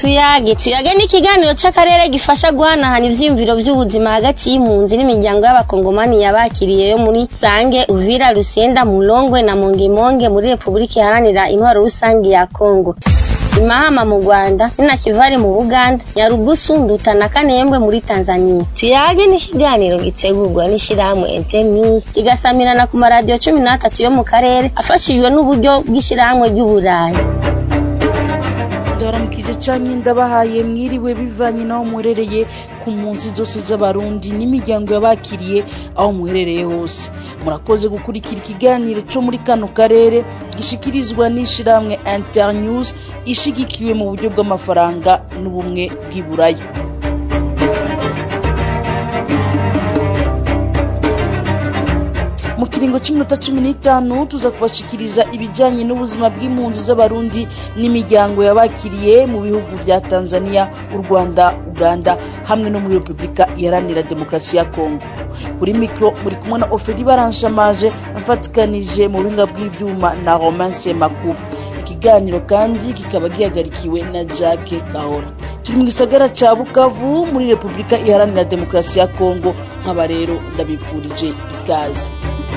tuyage tuyage ni ikiganiro c'akarere gifasha guhanahana ivyiyumviro vy'ubuzima hagati y'impunzi n'imiryango y'abakongomani yabakiriye yo muri sange uvira rusenda mulongwe na mongemonge muri repubulika iharanira intwaro rusange ya kongo imahama mu rwanda ninakivari mu buganda nyarugusu nduta na kanembwe muri tanzania tuyage ni ikiganiro gitegurwa n'ishirahamwe internews kigasamirana ku maradiyo cumi n'atatu yo mu karere afashijwe n'uburyo bw'ishirahamwe ry'uburayi ndabaramukije canke ndabahaye mwiriwe bivanye n'aho muherereye ku mpunzi zose z'abarundi n'imiryango yabakiriye aho muherereye hose murakoze gukurikira ikiganiro co muri kano karere gishikirizwa n'ishirahamwe internews ishigikiwe mu buryo bw'amafaranga n'ubumwe bw'iburaya mu kiringo cy'iminota cumi n'itanu tuza kubashikiriza ibijyanye n'ubuzima bw'impunzi z'abarundi n'imiryango yabakiriye mu bihugu vya tanzania u rwanda uganda hamwe no muri repubulika iharanira demokarasi ya kongo kuri mikoro muri kumwe na oferi baranshamaje mfatikanije mu buhinga bw'ivyuma na romance makuba ikiganiro kandi kikaba gihagarikiwe na jacke kahora turi mu gisagara ca bukavu muri repubulika iharanira demokarasi ya kongo nk'aba rero ndabipfurije ikaze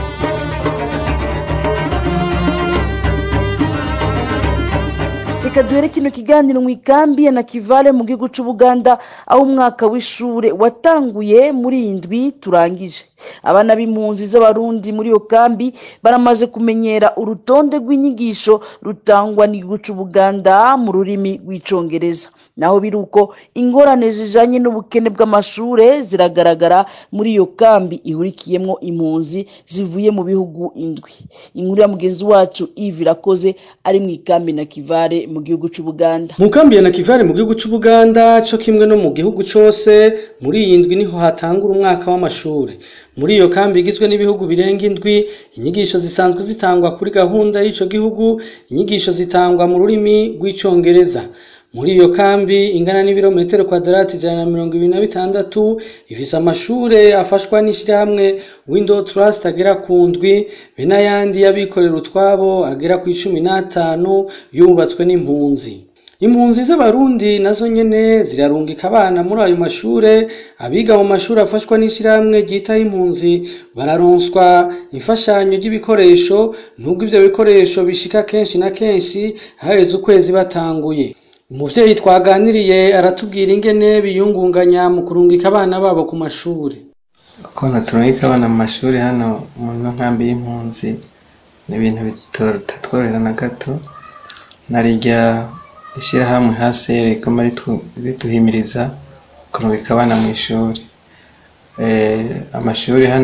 reka duhere kino kiganiro mu ikambi ya nakivale mu gihugu c'ubuganda aho umwaka w'ishure watanguye muri iyi ndwi turangije abana b'impunzi z'abarundi muri iyo kambi baramaze kumenyera urutonde rw'inyigisho rutangwa n'igihugu c'ubuganda mu rurimi rw'icongereza naho biri uko ingorane zijanye n'ubukene bw'amashure ziragaragara muri iyo kambi ihurikiyemwo impunzi zivuye mu bihugu indwi inkuru ya mugenzi wacu ivi irakoze ari mu ikambi na kivare mu gihugu c'ubuganda mu kambi ya nakivare mu gihugu c'ubuganda co kimwe no mu gihugu cose muri iyi ndwi niho hatangura umwaka w'amashure muri iyo kambi igizwe n'ibihugu birenga indwi inyigisho zisanzwe zitangwa kuri gahunda y'ico gihugu inyigisho zitangwa mu rurimi rw'icongereza muri iyo kambi ingana n'ibirometero kwadarati ijana na mirongo ibiri na bitandatu ifise amashure afashwa n'ishirahamwe window trust agera ku ndwi be n'ayandi y'abikorera utwabo agera ku icumi n'atanu yubatswe n'impunzi impunzi z'abarundi nazo nyene zirarungika abana muri ayo mashure abiga mu mashuri afashwa n'ishirahamwe ryitaho impunzi bararonswa imfashanyo ry'ibikoresho nubwo ivyo bikoresho bishika kenshi na kenshi haheze ukwezi batanguye umuvyeyi twaganiriye aratubwira ingene biyungunganya mu kurungika abana babo ku mashuri ukuntu turungika abana mu mashuri hano mu nkambi y'impunzi ni ibintu bitatworohera na gato narirya ishyirahamwe hasi riguma riduhimiriza kurungika abana mu ishuri amashuri hano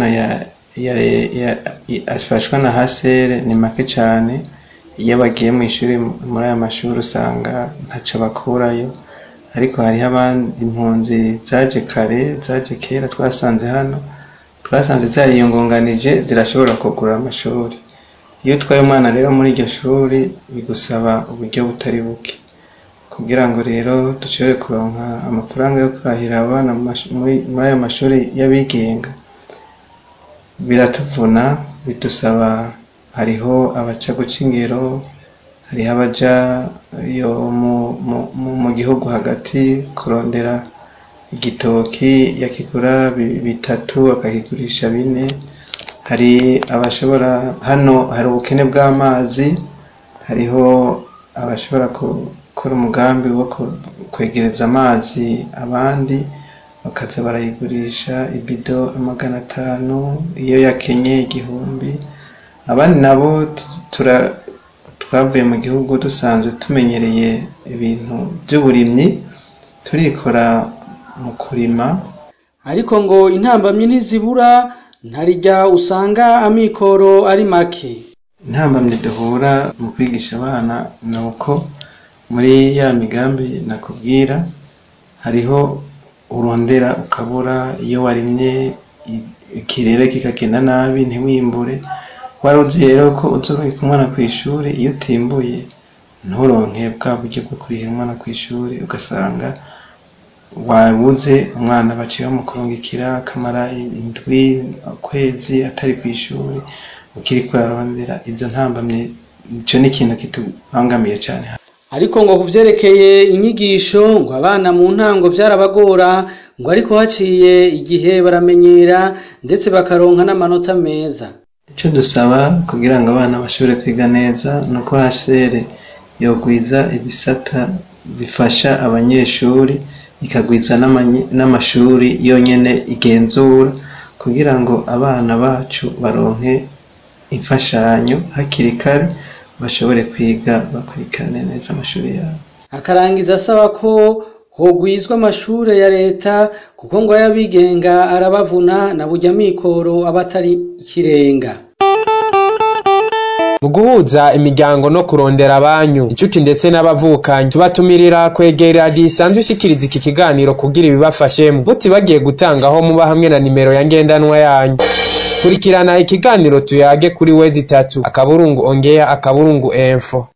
afashwa na hasere ni make cyane iyo bagiye mu ishuri muri aya mashuri usanga ntaco bakurayo ariko hariho abandi impunzi zaje kare zaje kera twasanze hano twasanze zariyungunganije zirashobora kugura amashuri iyo utwaye umwana rero muri iryo shuri bigusaba uburyo butari buke kugira ngo rero dushobore kuronka amafaranga yo kurahira abana muri ayo mashuri y'abigenga biratuvuna bidusaba hariho abaca guca ingero hariho abaja yo mu gihugu hagati kurondera igitoki yakigura bitatu akakigurisha bine hari abashobora hano hari ubukene bw'amazi hariho abashobora gukora umugambi wo kwegereza amazi abandi bakaza barayigurisha ibido amagana atanu iyo yakenye igihumbi abandi nabo twavuye mu gihugu dusanzwe tumenyereye ibintu by'uburimyi turikora mu kurima ariko ngo intambamyi ntizibura ntarijya usanga amikoro ari make intambamyi duhura mu kwigisha abana ni uko muri ya migambi nakubwira hariho urondera ukabura iyo warimye ikirere kikagenda nabi ntiwimbure wari uzi rero ko uzurungika umwana ku ishuri iyo utimbuye nturonke bwa buryo bwo kurihira umwana ku ishuri ugasanga wabuze umwana baciye bamukurungikira akamara indwi ukwezi atari ku ishuri ukiri kurarondera izo ntambamye icyo ni ikintu kitubangamiye cyane ariko ngo kuvyerekeye inyigisho ngo abana mu ntango vyarabagora ngo ariko haciye igihe baramenyera ndetse bakaronka n'amanota meza icyo dusaba kugira ngo abana bashobore kwiga neza ni uko hasere yogwiza ibisata bifasha abanyeshuri ikagwiza n'amashuri yonyine igenzura kugira ngo abana bacu baronke imfashanyo hakiri kare bashobore kwiga bakurikirane neza amashuri yabo akarangiza asaba ko hogwizwa amashure ya leta kuko ngo ay'abigenga arabavuna na burya mikoro aba atari ikirenga mu guhuza imiryango no kurondera abanyu inshuti ndetse n'abavukanyi tubatumirira kwegera radiyo isanzwe ishikiriza iki kiganiro kugira ibibafashemo mutibagiye gutangaho muba hamwe na nimero ya ngendanwa yanyu kurikirana ikiganiro tuyage kuri wezi itatu akaburungu ongea akaburungu info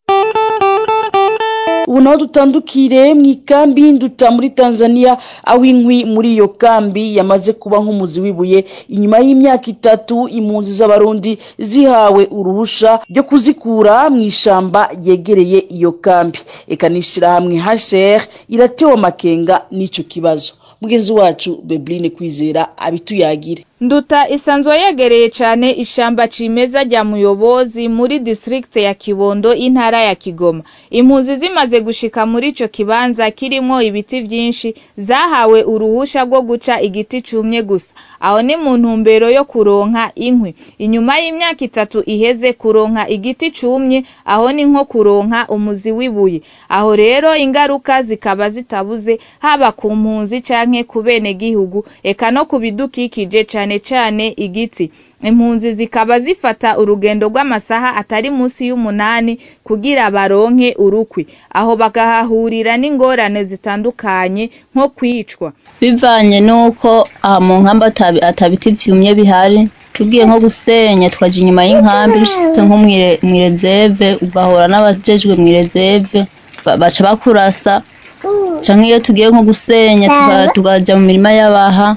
ubu naho dutandukire mu ikambi y'induta muri tanzania aho inkwi muri iyo kambi yamaze kuba nk'umuzi w'ibuye inyuma y'imyaka itatu impunzi z'abarundi zihawe uruhusha ryo kuzikura mu ishamba ryegereye iyo kambi eka n'ishyirahamwe hcr iratewe amakenga n'icyo kibazo mugenzi wacu bebrine kwizera abituyagire nduta isanzwe yegereye cyane ishamba cimeza rya muyobozi muri district ya kibondo intara ya kigoma impunzi zimaze gushika muri ico kibanza kirimo ibiti vyinshi zahawe uruhusha rwo guca igiti cumye gusa aho ni mu ntumbero yo kuronka inkwi inyuma y'imyaka itatu iheze kuronka igiti cumye aho ni nko kuronka umuzi w'ibuye aho rero ingaruka zikaba zitabuze haba ku mpunzi canke ku bene gihugu eka no ku bidukikije cane cane igiti impunzi zikaba zifata urugendo rw'amasaha atari munsi y'umunani kugira baronke urukwi aho bagahahurira n'ingorane zitandukanye nko kwicwa bivanye n'uko aha mu nkamba atabiti vyumye bihari tugiye nko gusenya twaja inyuma y'inkambi dushitse nko mwirezeve ugahura n'abajejwe mwirezeve baca bakurasa canke iyo tugiye nko gusenya tukaja mu mirima y'abaha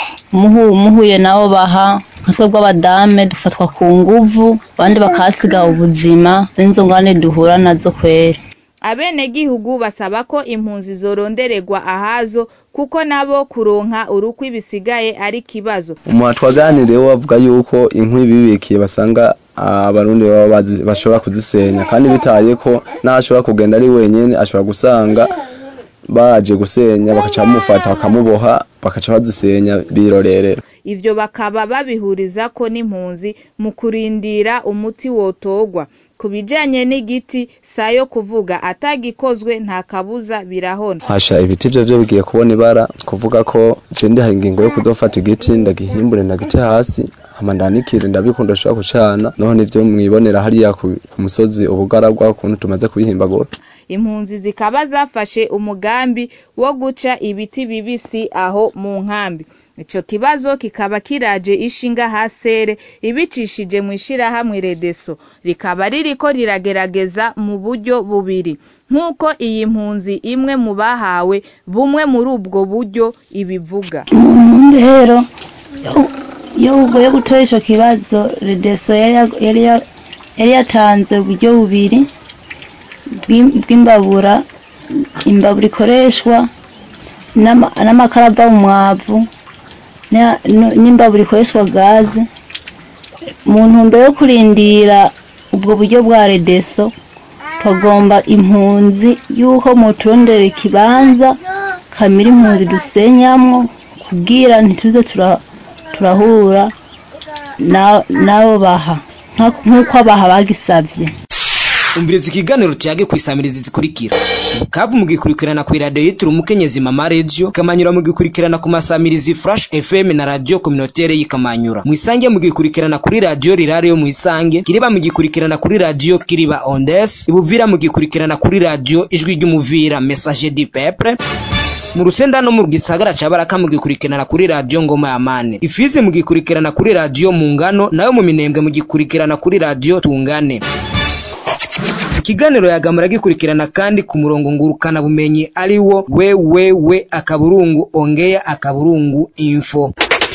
muhuye nabo baha nka twebwe abadame dufatwa ku nguvu abandi bakahasiga ubuzima z'inzo ngane duhura nazo kwera abenegihugu basaba ko impunzi zorondererwa ahazo kuko nabo kuronka urukwi bisigaye ari kibazo umuntu twaganiriye avuga yuko inkwi bibikiye basanga abarundi baba bashobora kuzisenya kandi bitaye ko n'ashobora kugenda ari wenyine ashobora gusanga baje gusenya bakaca bamufata bakamuboha bakaca bazisenya birorerera ivyo bakaba babihuriza ko n'impunzi mu kurindira umuti wotogwa ku bijanye n'igiti sayo kuvuga atagikozwe nta kabuza birahona hasha ibiti vyo vyo bigiye kubona ibara kuvuga ko je ndiha ingingo yo kuzofata igiti ndagihimbure ndagite hasi hama ndanikire ndabikunda ushobora kucana noho nivyo mwibonera hariya ku musozi ubugaragwa ukuntu tumaze kubihimbagura impunzi zikaba zafashe umugambi wo guca ibiti bibisi aho mu nkambi ico kibazo kikaba kiraje ishinga hasere ibicishije mu ishirahamwe redeso rikaba ririko riragerageza mu buryo bubiri nk'uko iyi mpunzi imwe mu bahawe bumwe muri ubwo buryo ibivuga mu ntumbero yo ugoye gutora ico kibazo redeso yari yatanze uburyo bubiri bw'imbabura imbabura ikoreshwa n'amakara ava mu mwavu n'imbabura ikoreshwa gaze mu ntumbero yo kurindira ubwo buryo bwa redeso tugomba impunzi y'uko muturondera ikibanza kamira impunzi dusenyamwo kubwira ntituze turahura n'abo baha nk'uko abaha bagisabye umviriza ikiganiro tuyage kwisamiriza zikurikira kabu mugikurikirana ku radio yitira umukenyezi mama radio kamanyura mugikurikirana ku masamirizi flash fm na radio communautaire yikamanyura mwisange mugikurikirana kuri radio rirare yo mwisange kiriba mugikurikirana kuri radio kiriba ondes ibuvira mugikurikirana kuri radio ijwi ry'umuvira message du peuple mu rusenda no mu gisagara ca baraka mugikurikirana kuri radio ngoma ya mane ifizi mugikurikirana kuri radio mu ngano nayo mu minembwe mugikurikirana kuri radio tungane ikiganiro yagamura gikurikirana kandi ku murongo ngurukana bumenyi ari wo wewewe akaburungu ongea akaburungu info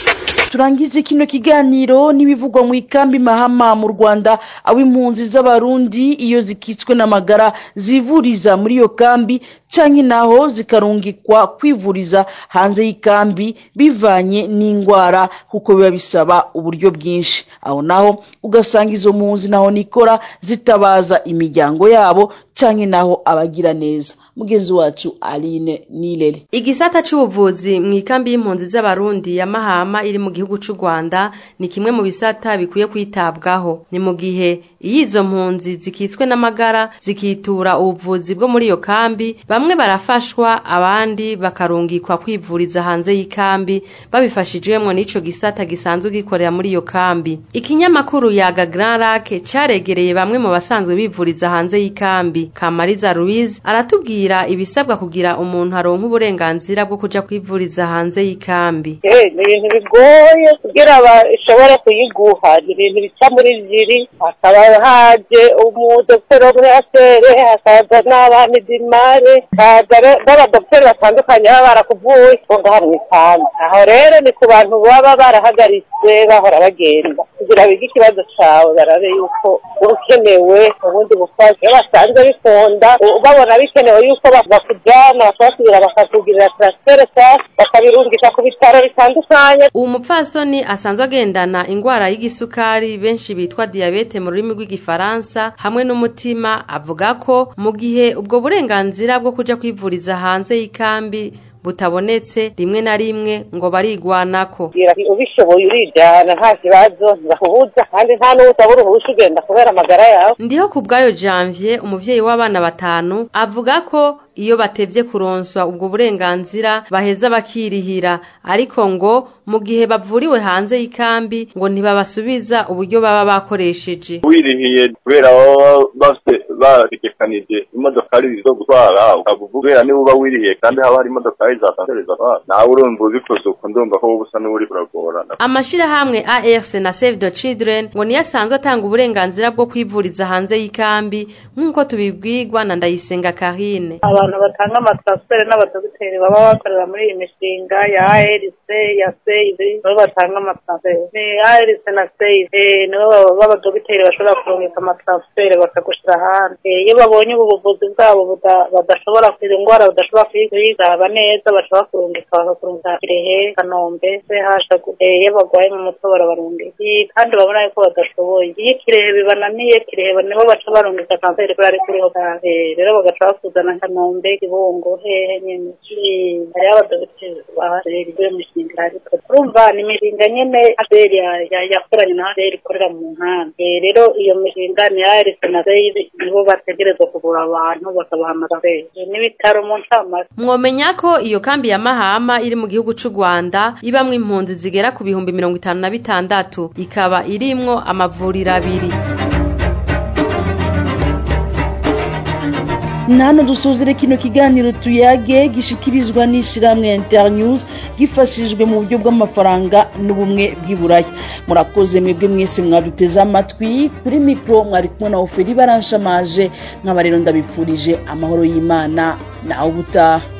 turangize kino kiganiro n'ibivugwa mu ikambi mahama mu rwanda aho impunzi z'abarundi iyo zikitswe n'amagara zivuriza muri iyo kambi canke naho zikarungikwa kwivuriza hanze y'ikambi bivanye n'indwara kuko biba bisaba uburyo bwinshi aho naho ugasanga izo mpunzi naho nikora zitabaza imiryango yabo canke naho abagira neza mugenzi wacu aline nirere igisata c'ubuvuzi mu ikambi y'impunzi z'abarundi ya mahama iri mu gihugu c'u rwanda ni kimwe mu bisata bikwiye kwitabwaho ni mu gihe iyo izo mpunzi zikitswe n'amagara zikitura ubuvuzi bwo muri iyo kambi bamwe barafashwa abandi bakarungikwa kwivuriza hanze y'ikambi babifashijwemwo n'ico gisata gisanzwe gikorera muri iyo kambi ikinyamakuru yaga grand lac caregereye bamwe mu basanzwe bivuriza hanze y'ikambi kamariza louise aratubwira ibisabwa kugira umuntu aronka uburenganzira bwo kuja kwivuriza hanze y'ikambi ni ibintu bigoye kugira bashobore kuyiguha ni ibintu bica muri ziri hakaba haje umudokiteri wo muri asere hakaza n'abamidimare hakaza n'abadokiteri batandukanye baba barakuvuye bo ngaha mu ikambi aho rero ni ku bantu baba barahagaritse bahora bagenda kugira bige ikibazo cawe barabe yuko ukenewe ubundi bufasha iyo basanze bikunda babona bikenewe yuko bakujyana bakabasubira bakakugirira transfert sasa bakabirungisha ku bitaro bitandukanye uwo mupfasoni asanzwe agendana ingwara y'igisukari benshi bitwa diyabete mu rurimi rw'igifaransa hamwe n'umutima avuga ko mu gihe ubwo burenganzira bwo kuja kwivuriza hanze y'ikambi butabonetse rimwe na rimwe ngo barigwanako ubishoboye urijana nta kibazo ntibakubuza kandi nta n'uwusaba uruhusha ugenda kubera amagara yawe ndiho ku bwayo janvier umuvyeyi w'abana batanu avuga ko iyo batevye kuronswa ubwo burenganzira baheza bakirihira ariko ngo mu gihe bavuriwe hanze y'ikambi ngo ntibabasubiza uburyo baba bakoresheje wirihiye kubera baba bafite bategekanije imodokari zo gutwara ukavuga kubera niba uba wirihiye kandi haba hari imodokari zatansereza abana nawe urumva ubikoze uko ndumva ko wowe usa n'uri buragorana amashirahamwe ARC na Save the Children ngo niyo asanzwe atanga uburenganzira bwo kwivuriza hanze y'ikambi nk'uko tubibwirwa na Ndayisenga Karine abantu batanga amatransfert n'abadogiteri baba bakorera muri iyi mishinga ya ARC ya Save nibo batanga amatransfert ni ARC na Save nibo b'abadogiteri bashobora kurungika amatransfert bakagushira hanze iyo babonye ubu buvuzi bwabo badashobora kwiga indwara badashobora kuyigaba neza bashobora kurungika bakakurungika Kirehe Kanombe CH iyo bagwaye mu mutwe barabarungika kandi babona yuko badashoboye iyo Kirehe bibananiye Kirehe nibo baca barungika transfert kuri ari kuriho rero bagaca bakuzana Kanombe Kibungo hehe nyene hariho abadogiteri bahariwe imishinga ariko urumva ni imishinga nyene ABR yakoranye na ABR ikorera mu nkambi rero iyo mishinga ni ARC na ABR nibo bategerezwa kuvura abantu bakabaha amasaberi n'ibitaro mu ncamake mwomenya ko iyo kambi ya mahama iri mu gihugu c'u rwanda ibamwo impunzi zigera ku bihumbi mirongo itanu na bitandatu ikaba irimwo amavuriro abiri nano dusuzire kino kiganiro tuyage gishikirizwa n'ishiramwe internews gifashijwe mu buryo bw'amafaranga n'ubumwe bw'iburaya murakoze mwebwe mwese mwaduteze amatwi kuri mikoro mwari kumwe na oferi baranshamaje nk'aba rero ndabipfurije amahoro y'imana nawe ubutaha